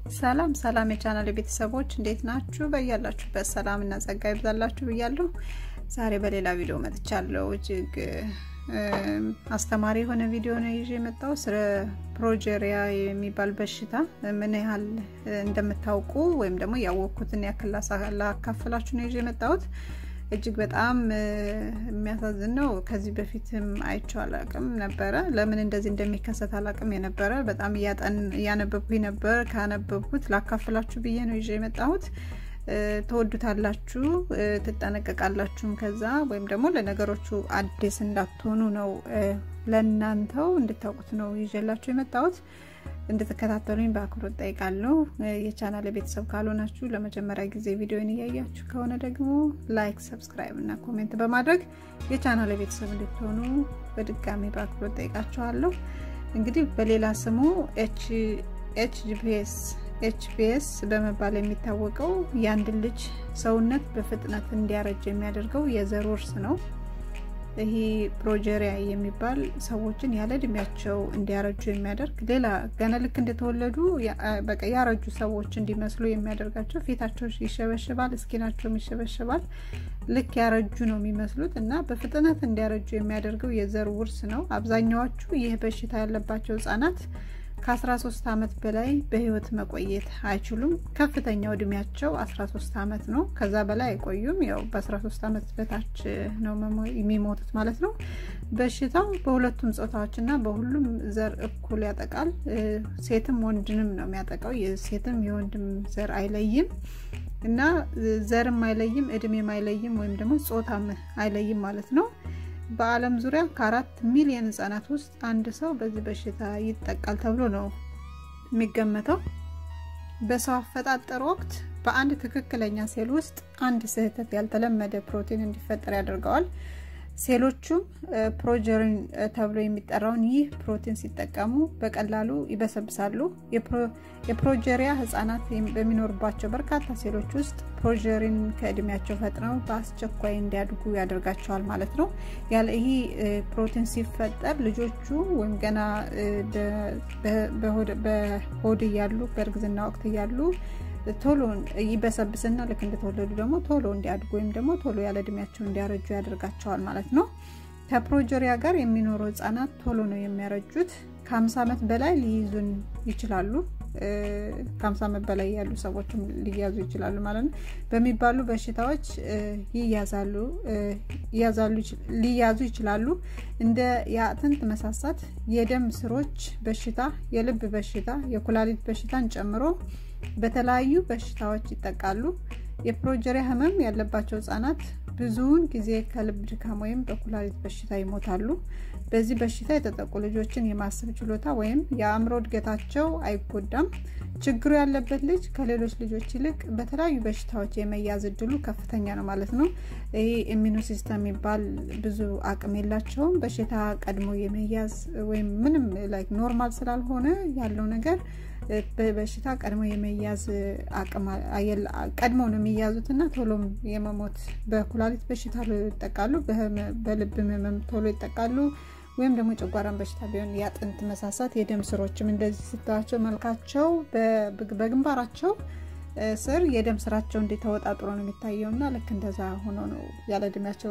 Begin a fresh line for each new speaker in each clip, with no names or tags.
ሰላም ሰላም የቻናል ቤተሰቦች እንዴት ናችሁ? በያላችሁበት ሰላም እና ጸጋ ይብዛላችሁ ብያለሁ። ዛሬ በሌላ ቪዲዮ መጥቻለሁ። እጅግ አስተማሪ የሆነ ቪዲዮ ነው ይዤ የመጣው ስለ ፕሮጀሪያ የሚባል በሽታ ምን ያህል እንደምታውቁ ወይም ደግሞ ያወቅኩትን ያክል ላካፍላችሁ ነው ይዤ የመጣሁት። እጅግ በጣም የሚያሳዝን ነው። ከዚህ በፊትም አይቼው አላቅም ነበረ። ለምን እንደዚህ እንደሚከሰት አላቅም የነበረ በጣም እያነበብኩኝ ነበር። ካነበብኩት ላካፍላችሁ ብዬ ነው ይዤ የመጣሁት። ተወዱታላችሁ፣ ትጠነቀቃላችሁም ከዛ ወይም ደግሞ ለነገሮቹ አዲስ እንዳትሆኑ ነው ለእናንተው እንድታውቁት ነው ይዤላችሁ የመጣሁት። እንድትከታተሉኝ በአክብሮት ጠይቃለሁ። የቻናል ቤተሰብ ካልሆናችሁ ለመጀመሪያ ጊዜ ቪዲዮን እያያችሁ ከሆነ ደግሞ ላይክ፣ ሰብስክራይብ እና ኮሜንት በማድረግ የቻናል ቤተሰብ እንድትሆኑ በድጋሚ በአክብሮት ጠይቃችኋለሁ። እንግዲህ በሌላ ስሙ ኤችጂፒኤስ ኤችፒኤስ በመባል የሚታወቀው የአንድ ልጅ ሰውነት በፍጥነት እንዲያረጅ የሚያደርገው የዘር ውርስ ነው። ይሄ ፕሮጀሪያ የሚባል ሰዎችን ያለ እድሜያቸው እንዲያረጁ የሚያደርግ ሌላ ገና ልክ እንደተወለዱ በቃ ያረጁ ሰዎች እንዲመስሉ የሚያደርጋቸው ፊታቸው ይሸበሽባል፣ እስኪናቸውም ይሸበሽባል። ልክ ያረጁ ነው የሚመስሉት እና በፍጥነት እንዲያረጁ የሚያደርገው የዘር ውርስ ነው። አብዛኛዎቹ ይህ በሽታ ያለባቸው ህጻናት ከ13 ዓመት በላይ በህይወት መቆየት አይችሉም። ከፍተኛው እድሜያቸው 13 ዓመት ነው። ከዛ በላይ አይቆዩም። ያው በ13 ዓመት በታች ነው የሚሞቱት ማለት ነው። በሽታው በሁለቱም ጾታዎች እና በሁሉም ዘር እኩል ያጠቃል። ሴትም ወንድንም ነው የሚያጠቃው። የሴትም የወንድም ዘር አይለይም እና ዘርም አይለይም፣ እድሜም አይለይም፣ ወይም ደግሞ ጾታም አይለይም ማለት ነው። በዓለም ዙሪያ ከአራት ሚሊዮን ህጻናት ውስጥ አንድ ሰው በዚህ በሽታ ይጠቃል ተብሎ ነው የሚገመተው። በሰው አፈጣጠር ወቅት በአንድ ትክክለኛ ሴል ውስጥ አንድ ስህተት ያልተለመደ ፕሮቲን እንዲፈጠር ያደርገዋል። ሴሎቹም ፕሮጀሪን ተብሎ የሚጠራውን ይህ ፕሮቲን ሲጠቀሙ በቀላሉ ይበሰብሳሉ። የፕሮጀሪያ ህጻናት በሚኖሩባቸው በርካታ ሴሎች ውስጥ ፕሮጀሪን ከእድሜያቸው ፈጥነው በአስቸኳይ እንዲያድጉ ያደርጋቸዋል ማለት ነው። ያለ ይህ ፕሮቲን ሲፈጠር ልጆቹ ወይም ገና በሆድ እያሉ በእርግዝና ወቅት እያሉ ቶሎ ይበሰብስና ልክ እንደተወለዱ ደግሞ ቶሎ እንዲያድጉ ወይም ደግሞ ቶሎ ያለ እድሜያቸው እንዲያረጁ ያደርጋቸዋል ማለት ነው። ከፕሮጀሪያ ጋር የሚኖሩ ህጻናት ቶሎ ነው የሚያረጁት። ከ50 ዓመት በላይ ሊይዙን ይችላሉ። ከ50 ዓመት በላይ ያሉ ሰዎችም ሊያዙ ይችላሉ ማለት ነው። በሚባሉ በሽታዎች ይያዛሉ ሊያዙ ይችላሉ። እንደ የአጥንት መሳሳት፣ የደም ስሮች በሽታ፣ የልብ በሽታ፣ የኩላሊት በሽታን ጨምሮ በተለያዩ በሽታዎች ይጠቃሉ። የፕሮጀሪያ ህመም ያለባቸው ህጻናት ብዙውን ጊዜ ከልብ ድካም ወይም በኩላሊት በሽታ ይሞታሉ። በዚህ በሽታ የተጠቁ ልጆችን የማሰብ ችሎታ ወይም የአእምሮ እድገታቸው አይጎዳም። ችግሩ ያለበት ልጅ ከሌሎች ልጆች ይልቅ በተለያዩ በሽታዎች የመያዝ እድሉ ከፍተኛ ነው ማለት ነው። ይህ ኢሚኑ ሲስተም የሚባል ብዙ አቅም የላቸውም። በሽታ ቀድሞ የመያዝ ወይም ምንም ላይክ ኖርማል ስላልሆነ ያለው ነገር በበሽታ ቀድሞ የመያዝ አቅም ቀድሞ ነው የሚያዙት እና ቶሎም የመሞት በኩላሊት በሽታ ይጠቃሉ፣ በልብ ህመም ቶሎ ይጠቃሉ። ወይም ደግሞ የጨጓራን በሽታ ቢሆን የአጥንት መሳሳት፣ የደም ስሮችም እንደዚህ ስታቸው መልካቸው በግንባራቸው ስር የደም ስራቸው እንዴት ተወጣጥሮ ነው የሚታየው እና ልክ እንደዛ ሆኖ ነው ያለ እድሜያቸው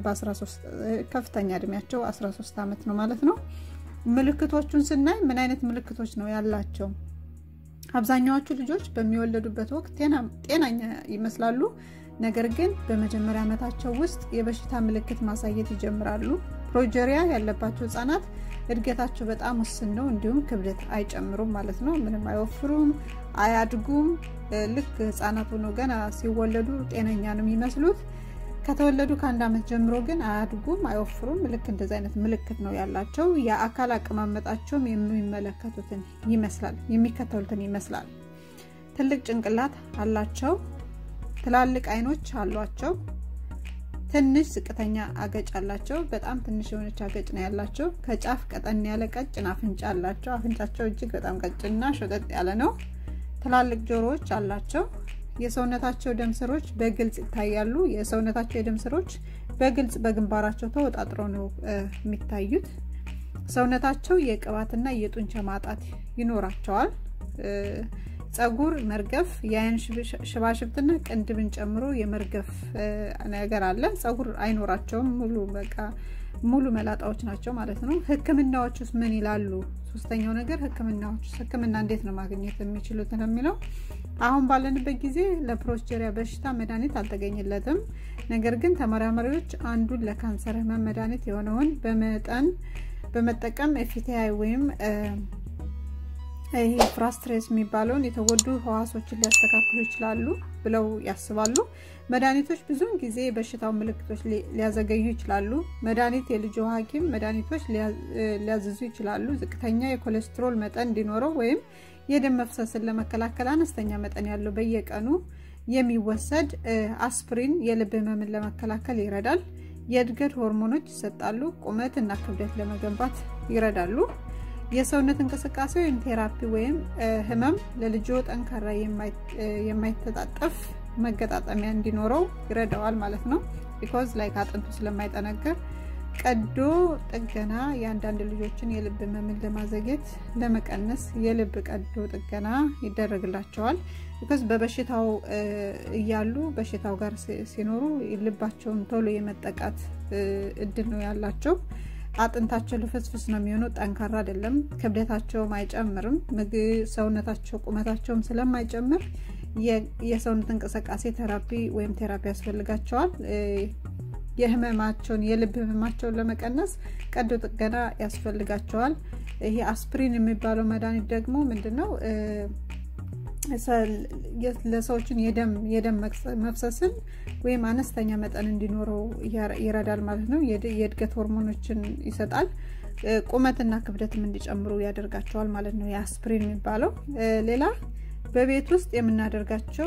ከፍተኛ እድሜያቸው 13 ዓመት ነው ማለት ነው። ምልክቶቹን ስናይ ምን አይነት ምልክቶች ነው ያላቸው? አብዛኛዎቹ ልጆች በሚወለዱበት ወቅት ጤናኛ ይመስላሉ። ነገር ግን በመጀመሪያ ዓመታቸው ውስጥ የበሽታ ምልክት ማሳየት ይጀምራሉ። ፕሮጀሪያ ያለባቸው ህጻናት እድገታቸው በጣም ውስን ነው። እንዲሁም ክብደት አይጨምሩም ማለት ነው። ምንም አይወፍሩም፣ አያድጉም። ልክ ህጻናት ሆኖ ገና ሲወለዱ ጤነኛ ነው የሚመስሉት። ከተወለዱ ከአንድ ዓመት ጀምሮ ግን አያድጉም፣ አይወፍሩም። ልክ እንደዚህ አይነት ምልክት ነው ያላቸው። የአካል አቀማመጣቸውም የሚመለከቱትን ይመስላል የሚከተሉትን ይመስላል። ትልቅ ጭንቅላት አላቸው። ትላልቅ አይኖች አሏቸው። ትንሽ ዝቅተኛ አገጭ አላቸው። በጣም ትንሽ የሆነች አገጭ ነው ያላቸው። ከጫፍ ቀጠን ያለ ቀጭን አፍንጫ አላቸው። አፍንጫቸው እጅግ በጣም ቀጭንና ሾጠጥ ያለ ነው። ትላልቅ ጆሮዎች አላቸው። የሰውነታቸው ደም ስሮች በግልጽ ይታያሉ። የሰውነታቸው የደም ስሮች በግልጽ በግንባራቸው ተወጣጥረው ነው የሚታዩት። ሰውነታቸው የቅባትና የጡንቻ ማጣት ይኖራቸዋል። ጸጉር መርገፍ፣ የአይን ሽባሽብትና ቅንድብን ጨምሮ የመርገፍ ነገር አለ። ጸጉር አይኖራቸውም። ሙሉ በቃ ሙሉ መላጣዎች ናቸው ማለት ነው። ህክምናዎች ውስጥ ምን ይላሉ? ሶስተኛው ነገር ህክምናዎች ውስጥ ህክምና እንዴት ነው ማግኘት የሚችሉት የሚለው አሁን ባለንበት ጊዜ ለፕሮስቴሪያ በሽታ መድኃኒት አልተገኘለትም። ነገር ግን ተመራማሪዎች አንዱን ለካንሰር ህመም መድኃኒት የሆነውን በመጠን በመጠቀም ኤፍቲአይ ወይም ይሄ ፍራስትሬስ የሚባለውን የተጎዱ ህዋሶችን ሊያስተካክሉ ይችላሉ ብለው ያስባሉ። መድኃኒቶች ብዙውን ጊዜ የበሽታው ምልክቶች ሊያዘገዩ ይችላሉ። መድኃኒት የልጆ ሐኪም መድኃኒቶች ሊያዝዙ ይችላሉ። ዝቅተኛ የኮሌስትሮል መጠን እንዲኖረው ወይም የደም መፍሰስን ለመከላከል አነስተኛ መጠን ያለው በየቀኑ የሚወሰድ አስፕሪን የልብ ህመምን ለመከላከል ይረዳል። የእድገት ሆርሞኖች ይሰጣሉ። ቁመት እና ክብደት ለመገንባት ይረዳሉ። የሰውነት እንቅስቃሴ ወይም ቴራፒ ወይም ህመም ለልጆ ጠንካራ የማይተጣጠፍ መገጣጠሚያ እንዲኖረው ይረዳዋል ማለት ነው። ቢኮዝ ላይክ አጥንቱ ስለማይጠነክር ቀዶ ጥገና የአንዳንድ ልጆችን የልብ ህመምን ለማዘግየት ለመቀነስ የልብ ቀዶ ጥገና ይደረግላቸዋል። ቢኮዝ በበሽታው እያሉ በሽታው ጋር ሲኖሩ ልባቸውን ቶሎ የመጠቃት እድል ነው ያላቸው። አጥንታቸው ልፍስፍስ ነው የሚሆነው፣ ጠንካራ አይደለም። ክብደታቸውም አይጨምርም። ምግብ ሰውነታቸው ቁመታቸውም ስለማይጨምር የሰውነት እንቅስቃሴ ተራፒ ወይም ቴራፒ ያስፈልጋቸዋል። የህመማቸውን የልብ ህመማቸውን ለመቀነስ ቀዶ ጥገና ያስፈልጋቸዋል። ይሄ አስፕሪን የሚባለው መድኃኒት ደግሞ ምንድን ነው? ለሰዎችን የደም መፍሰስን ወይም አነስተኛ መጠን እንዲኖረው ይረዳል ማለት ነው። የእድገት ሆርሞኖችን ይሰጣል። ቁመትና ክብደትም እንዲጨምሩ ያደርጋቸዋል ማለት ነው። የአስፕሪን የሚባለው ሌላ በቤት ውስጥ የምናደርጋቸው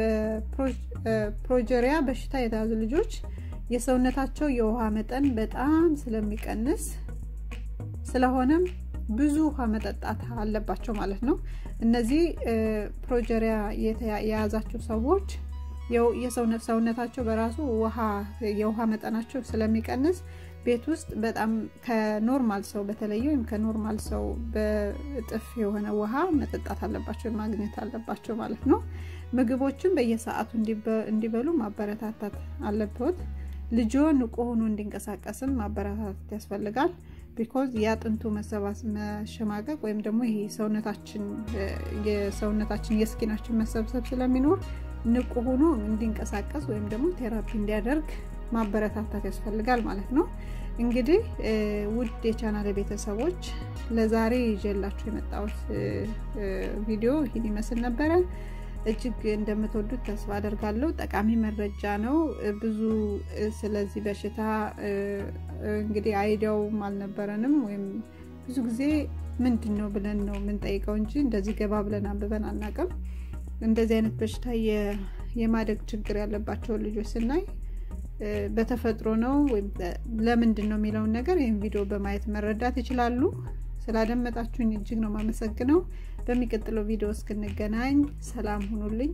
በፕሮጀሪያ በሽታ የተያዙ ልጆች የሰውነታቸው የውሃ መጠን በጣም ስለሚቀንስ ስለሆነም ብዙ ውሃ መጠጣት አለባቸው ማለት ነው። እነዚህ ፕሮጀሪያ የያዛቸው ሰዎች ሰውነታቸው በራሱ ውሃ የውሃ መጠናቸው ስለሚቀንስ ቤት ውስጥ በጣም ከኖርማል ሰው በተለየ ወይም ከኖርማል ሰው በእጥፍ የሆነ ውሃ መጠጣት አለባቸው ማግኘት አለባቸው ማለት ነው። ምግቦችን በየሰዓቱ እንዲበሉ ማበረታታት አለበት። ልጆ ንቁ ሆኖ እንዲንቀሳቀስም ማበረታታት ያስፈልጋል። ቢኮዝ የአጥንቱ መሰባስ መሸማቀቅ ወይም ደግሞ ይሄ ሰውነታችን የሰውነታችን የስኪናችን መሰብሰብ ስለሚኖር ንቁ ሆኖ እንዲንቀሳቀስ ወይም ደግሞ ቴራፒ እንዲያደርግ ማበረታታት ያስፈልጋል ማለት ነው። እንግዲህ ውድ የቻናል ቤተሰቦች ለዛሬ ይዤላችሁ የመጣሁት ቪዲዮ ይህን ይመስል ነበረ። እጅግ እንደምትወዱት ተስፋ አደርጋለሁ። ጠቃሚ መረጃ ነው። ብዙ ስለዚህ በሽታ እንግዲህ አይዲያውም አልነበረንም ወይም ብዙ ጊዜ ምንድን ነው ብለን ነው የምንጠይቀው እንጂ እንደዚህ ገባ ብለን አንብበን አናውቅም። እንደዚህ አይነት በሽታ የማደግ ችግር ያለባቸውን ልጆች ስናይ በተፈጥሮ ነው ወይም ለምንድን ነው የሚለውን ነገር ይህን ቪዲዮ በማየት መረዳት ይችላሉ። ስላደመጣችሁኝ እጅግ ነው የማመሰግነው። በሚቀጥለው ቪዲዮ እስክንገናኝ ሰላም ሁኑልኝ።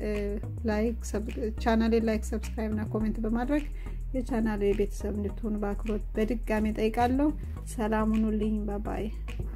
ቻናሌን ላይክ፣ ሰብስክራይብ እና ኮሜንት በማድረግ የቻናሌ ቤተሰብ እንድትሆኑ በአክብሮት በድጋሚ ጠይቃለሁ። ሰላም ሁኑልኝ። ባባይ